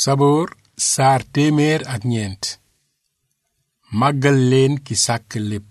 saboor saar téeméer ak ñeent màggal leen ki sàkk lépp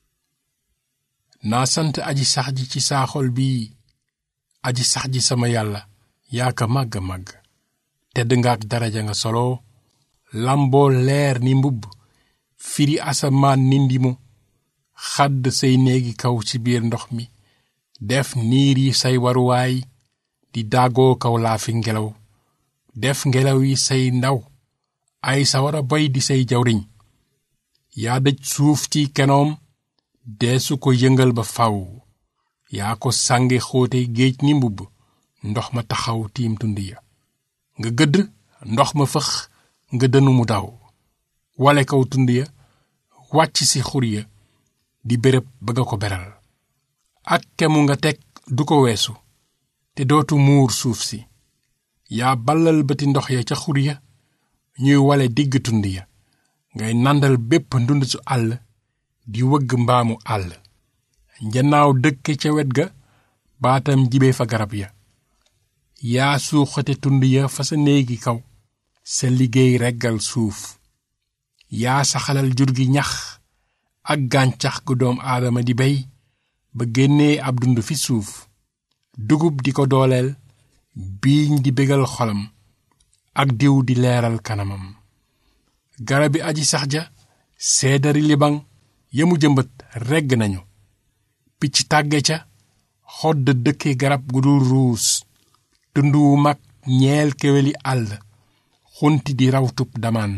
naa sant aji sax ji ci saa xol bii aji sax ji sama yàlla yaa ka màgg màgg tedd nga ak daraja nga solo lamboo leer ni mbubb firi asamaan ni ndimu xadd say néegi kaw ci biir ndox mi def niir yi say waruwaay di daagoo kaw laafi ngelaw def ngelaw yi say ndaw ay sawara boy di say jawriñ yaa dëj suuf ci kenoom deesu ko yëngal ba faw yaa ko sànge xóote géej ni mbubb ndox ma taxaw tiim tund ya nga gëdd ndox ma fëx nga dënu mu daw wale kaw tund ya wàcc ci xur ya di béréb ba nga ko beral ak kemu nga teg du ko weesu te dootu muur suuf si yaa ballal bëti ndox ya ca xur ya ñuy wale digg tund ya ngay nandal bépp ndund su àll di wëgg mbaamu àll njanaaw dëkke ca wet ga baatam jibe fa garab ya yaa suuxate tund ya fa sa néegi kaw sa liggéey reggal suuf yaa saxalal jur gi ñax ak gàncax gu doom aadama di bey ba génnee ab dund fi suuf dugub di ko dooleel biiñ di bégal xolam ak diw di leeral kanamam garabi aji sax ja seedari libaŋ yamu jëmbët regg nañu picc tàgge ca xodd dëkke garab gu dul ruus tund wu mag ñeel keweli àll xunti di rawtub damaan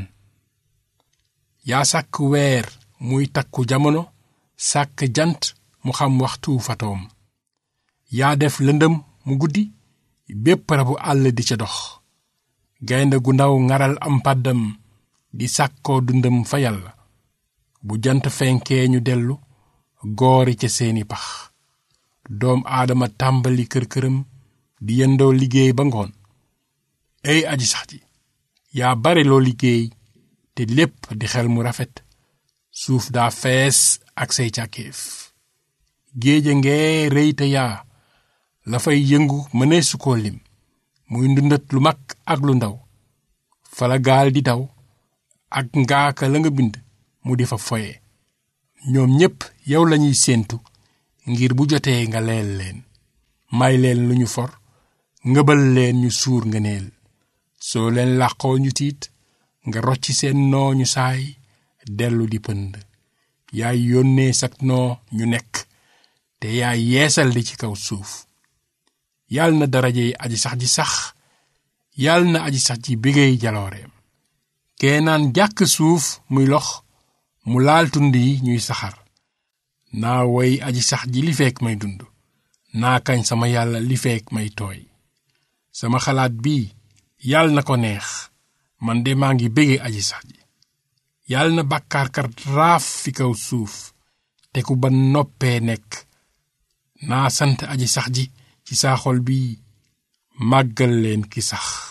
yaa sàkk weer muy takku jamono sàkk jant mu xam waxtu fatoom yaa def lëndëm mu guddi bépp rabu àll di ca dox gaynde gu ndaw ŋaral am pàddam di sàkkoo dundam fa yàlla bu jant fenkee ñu dellu goori ca seeni pax doom aadama tàmbali kër-këram di yendoo liggéey ba ngoon ey aji sax ji yaa bare loo liggéey te lépp di xel mu rafet suuf daa fees ak say càkkeef géeja ngee rëy te yaa la fay yëngu mëneesu koo lim muy ndundat lu mag ak lu ndaw fala gaal di daw ak ngaaka la nga bind mu di fa foye ñoom ñépp yow lañuy séentu ngir bu jotee nga leel leen may leen lu ñu for ngëbal leen ñu suur ngëneel soo leen làqoo ñu tiit nga rocci seen noo ñu saay dellu di pënd yaay yónnee sak noo ñu nekk te yaay yeesal li ci kaw suuf yal na daraje yi aji sax ji sax yal na aji sax ji bégéey jalooreem kee naan jàkk suuf muy lox mu laal tund yi ñuy saxar naa woy aji sax ji li feek may dund naa kañ sama yàlla li feek may tooy sama xalaat bii yal na ko neex man de maa ngi bége aji sax ji yal na bàkkaarkat raaf fi kaw suuf te ku ba noppee nekk naa sant aji sax ji ci saa xol bi màggal leen ki sax